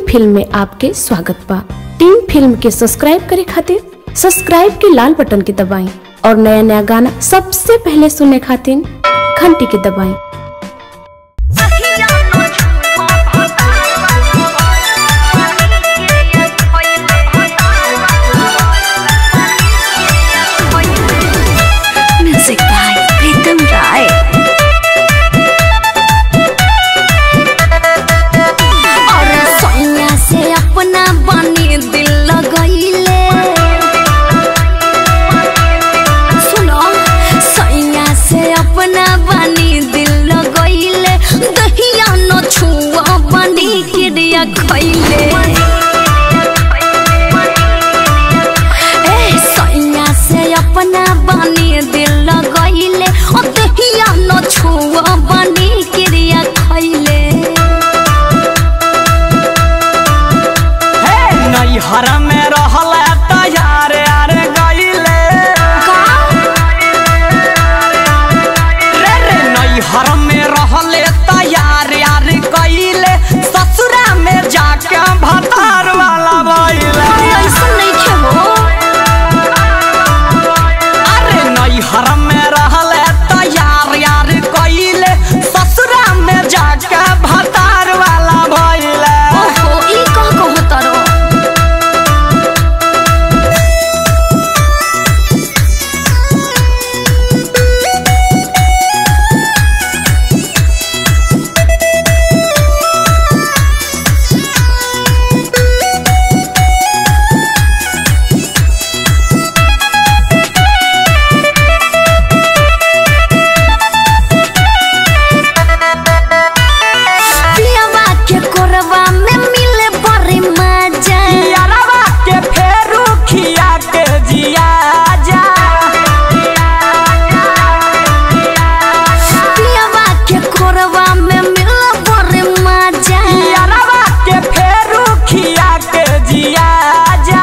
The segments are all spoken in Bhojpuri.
फिल्म में आपके स्वागत बा टीम फिल्म के सब्सक्राइब करे खातिर सब्सक्राइब के लाल बटन के दबाएं और नया नया गाना सबसे पहले सुनने खातिर घंटी के दबाएं Music by Pritam Rai. और सोनिया से अपना बनी दिल लगैले सुनो सोनिया से अपना बनी दिल लगैले दहिया न छुआ बनी किरिया खैले ए सोनिया से अपना बनी दिल लगैले ओ दहिया न छुआ बनी किरिया खैले नैहर में रहल तैयार यार गईले रे रे नैहर में रहल तैयार यार गईले ससुरा में जाके भतार वाला भइले ऐसा नहीं खेलो अरे नैहर में रहल तैयार यार गईले ससुरा में जाके भतार वाला भइले ओहो ई कह कहो तरो पियावा के कोरवा में मिले बड़ी मजा यारवा के फेरू खिया के जिया जा पियावा के कोरवा में मिले बड़ी मजा यारवा के फेरू खिया के जिया जा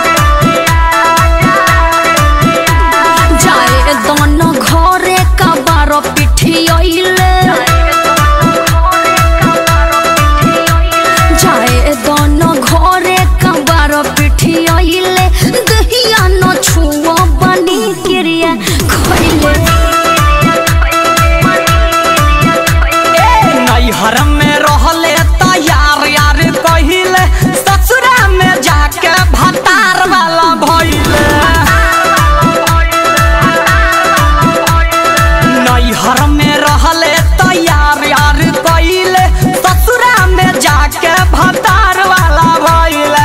जाए दोनों घरे कबारो पिठियोइले जाए दोनों घरे कबारो पिठियोइले दहिया न छुआ बनी क्रिया खइले ए नैहर में रहले तैयार यार कहिले ससुरा में जाके भतार वाला भइले नैहर में रहले तैयार यार कहिले ससुरा में जाके भतार वाला भइले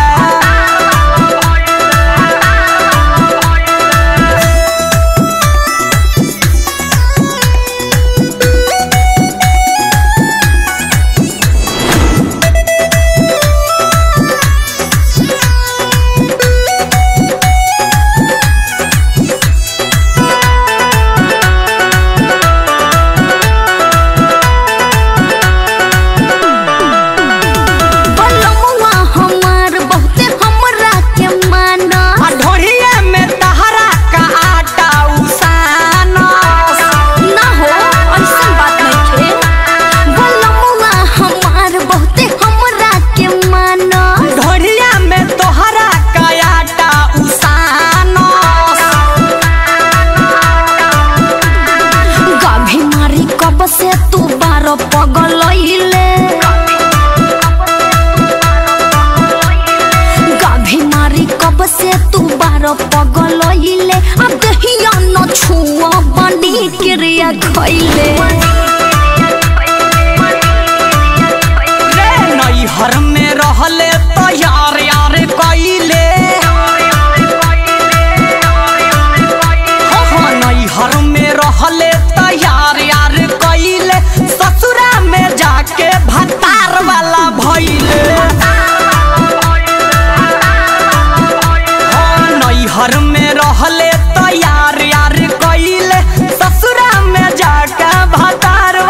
बलमुआ हमार बहुते हमरा के माना आ ढोढ़िए में तहरा का आटा उसानस ना हो ऐसा बात नहीं थे बलमुआ हमार बहुते हमरा के माना ढोढ़िया में तोहरा का आटा उसानस गाभी मारी कब से तू बारो पगलइले गाभी मारी कब से तू बारो पगलइले अब दहिया न छुआ बनी क्रिया खइले रे नैहर में रहले तैयार यार कइले हाँ, नैहर में रहले तैयार यार कइले ससुरा में जाके भतार वाला भइले हाँ, नैहर में रहले तैयार यार कइले ससुरा में जाके भतार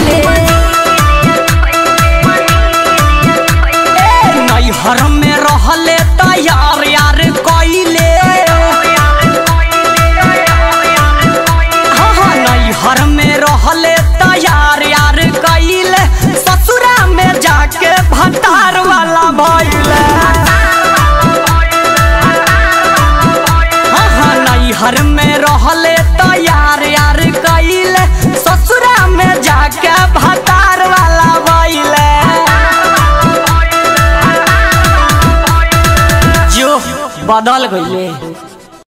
खैले नैहर में रहले तैयार यार कइले हाँ हाँ नैहर में रहले तैयार यार कइले ससुरा में जाके भतार वाला भइले हाँ हाँ नैहर में रहले तैयार यार कइले ससुरा में जाके भतार वाला भइले जो बदल गईले